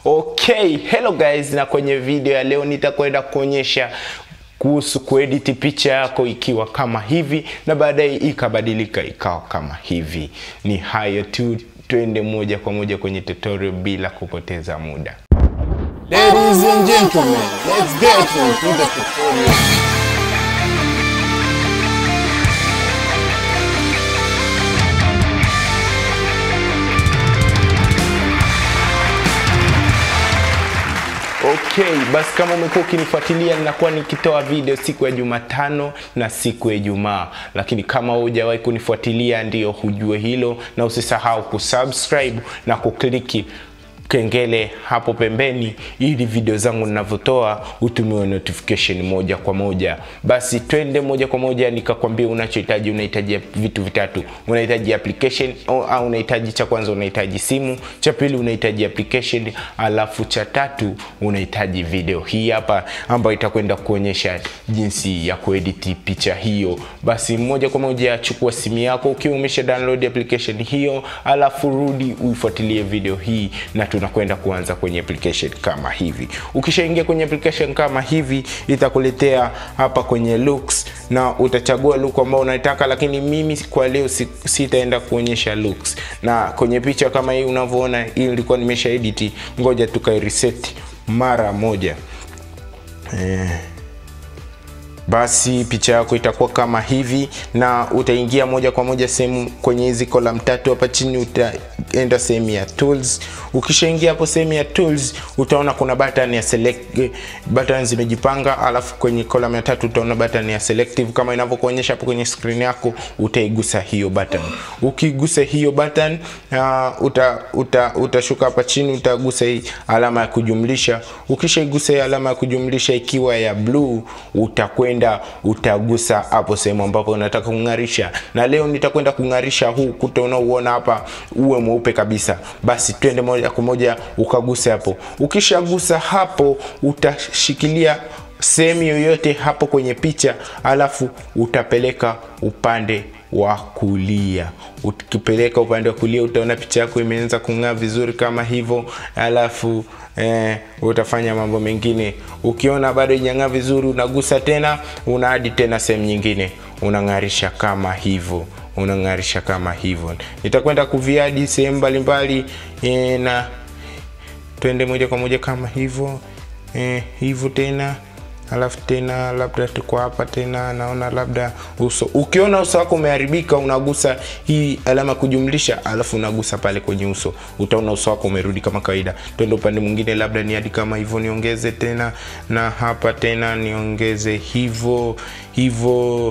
Okay, hello guys, na kwenye video ya leo nitakwenda kuonyesha kuhusu kuedit picha yako ikiwa kama hivi na baadaye ikabadilika ikawa kama hivi. Ni hayo tu, twende moja kwa moja kwenye tutorial bila kupoteza muda. Ladies and gentlemen, let's get into the tutorial. Okay, basi kama umekuwa ukinifuatilia ninakuwa nikitoa video siku ya Jumatano na siku ya Ijumaa, lakini kama hujawahi kunifuatilia ndio hujue hilo, na usisahau kusubscribe na kukliki kengele hapo pembeni ili video zangu ninavyotoa utumiwe notification moja kwa moja. Basi twende moja kwa moja nikakwambia unachohitaji. Unahitaji vitu vitatu, unahitaji application au unahitaji, cha kwanza unahitaji simu, cha pili unahitaji application, alafu cha tatu unahitaji video hii hapa ambayo itakwenda kuonyesha jinsi ya kuedit picha hiyo. Basi moja kwa moja chukua simu yako ukiwa umesha download application hiyo, alafu rudi uifuatilie video hii na tunakwenda kuanza kwenye application kama hivi. Ukishaingia kwenye application kama hivi, itakuletea hapa kwenye looks na utachagua look ambao unataka, lakini mimi kwa leo sitaenda kuonyesha looks. Na kwenye picha kama hii unavyoona, hii ilikuwa nimesha edit, ngoja tukai reset mara moja eh. Basi picha yako itakuwa kama hivi, na utaingia moja kwa moja sehemu kwenye hizi column tatu hapa chini, utaenda sehemu ya tools. Ukishaingia hapo sehemu ya tools, utaona kuna button ya select, button zimejipanga, alafu kwenye column ya tatu utaona button ya selective kama inavyokuonyesha hapo kwenye screen yako. Utaigusa hiyo button. Ukigusa hiyo button uh, uta, uta, utashuka hapa chini, utagusa hii alama ya kujumlisha. Ukishaigusa hii alama ya kujumlisha ikiwa ya blue, utakwenda utagusa hapo sehemu ambapo unataka kung'arisha, na leo nitakwenda kung'arisha huu kuta unaouona hapa uwe mweupe kabisa. Basi twende moja kwa moja ukagusa hapo. Ukishagusa hapo, utashikilia sehemu yoyote hapo kwenye picha, alafu utapeleka upande wa kulia. Ukipeleka upande wa kulia, utaona picha yako imeanza kung'aa vizuri kama hivyo, alafu eh, utafanya mambo mengine. Ukiona bado haijang'aa vizuri, unagusa tena, unaadi tena sehemu nyingine, unang'arisha kama hivyo unang'arisha kama hivyo. Nitakwenda kuviadi sehemu mbalimbali eh, na twende moja kwa moja kama hivyo eh, hivyo tena alafu tena labda tuko hapa tena, naona labda uso. Ukiona uso wako umeharibika, unagusa hii alama kujumlisha, alafu unagusa pale kwenye uso, utaona uso wako umerudi kama kawaida. Twende upande mwingine, labda ni hadi kama hivyo, niongeze tena na hapa tena niongeze hivyo hivyo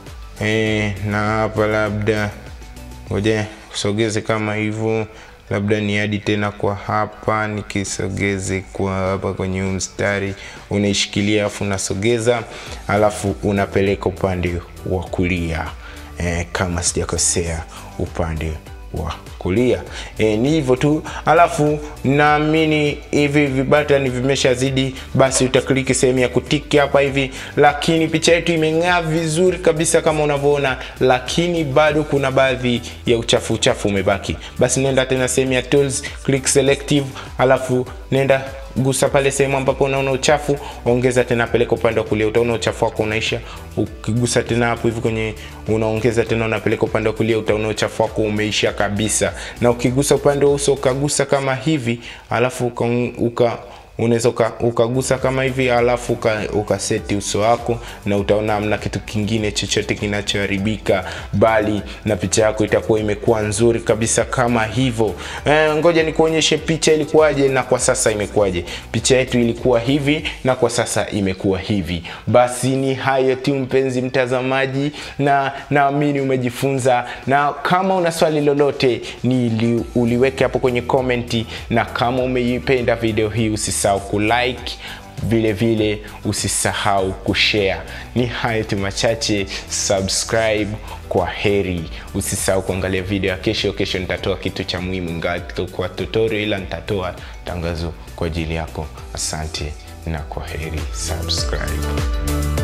eh, na hapa labda ngoja sogeze kama hivyo labda ni hadi tena kwa hapa, nikisogeze kwa hapa kwenye huu mstari, unaishikilia alafu unasogeza, alafu unapeleka upande wa kulia e, kama sijakosea, upande wa kulia e, ni hivyo tu. Alafu naamini hivi vibatani vimeshazidi, basi utakliki sehemu ya kutiki hapa hivi, lakini picha yetu imeng'aa vizuri kabisa kama unavyoona, lakini bado kuna baadhi ya uchafu uchafu umebaki. Basi nenda tena sehemu ya tools, click selective, alafu nenda gusa pale sehemu ambapo unaona uchafu, ongeza tena, peleka upande wa kulia, utaona uchafu wako unaisha. Ukigusa tena hapo hivi kwenye unaongeza tena, unapeleka upande wa kulia, utaona uchafu wako umeisha kabisa. Na ukigusa upande wa uso, ukagusa kama hivi, alafu uka, uka unaweza ukagusa kama hivi alafu ukaseti uso wako na utaona hamna kitu kingine chochote kinachoharibika, bali na picha yako itakuwa imekuwa nzuri kabisa kama hivyo. E, ngoja nikuonyeshe picha ilikuwaje na kwa sasa imekuwaje. Picha yetu ilikuwa hivi na kwa sasa imekuwa hivi. Basi ni hayo tu mpenzi mtazamaji, na naamini umejifunza, na kama una swali lolote ni uliweke hapo kwenye komenti, na kama umeipenda video hii usisahau kulike vile vile usisahau kushare. Ni hayo tu machache, subscribe. Kwa heri, usisahau kuangalia video ya kesho. Kesho nitatoa kitu cha muhimu, ingawa kwa tutorial, ila nitatoa tangazo kwa ajili yako. Asante na kwa heri, subscribe.